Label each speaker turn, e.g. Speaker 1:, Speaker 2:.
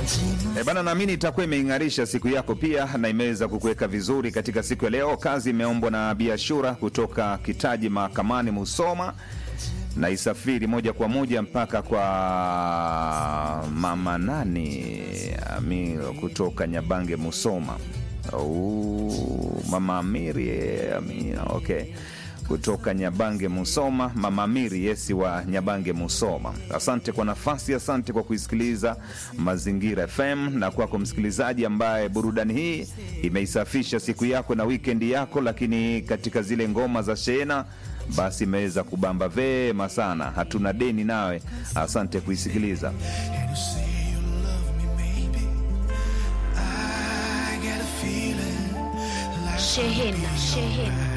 Speaker 1: E bana, naamini itakuwa imeing'arisha siku yako pia na imeweza kukuweka vizuri katika siku ya leo. Kazi imeombwa na Biashura kutoka Kitaji Mahakamani Musoma na isafiri moja kwa moja mpaka kwa mama nani Amiro kutoka Nyabange Musoma. Oh, mama Amiri Amina, okay kutoka Nyabange Musoma, mama Amiri Yesi wa Nyabange Musoma. Asante kwa nafasi, asante kwa kuisikiliza Mazingira FM, na kwako msikilizaji ambaye burudani hii imeisafisha siku yako na wikendi yako, lakini katika zile ngoma za shena basi imeweza kubamba vema sana. Hatuna deni nawe, asante kuisikiliza.
Speaker 2: And you say you love me, maybe. I get a feeling like
Speaker 3: Shehena, shehena.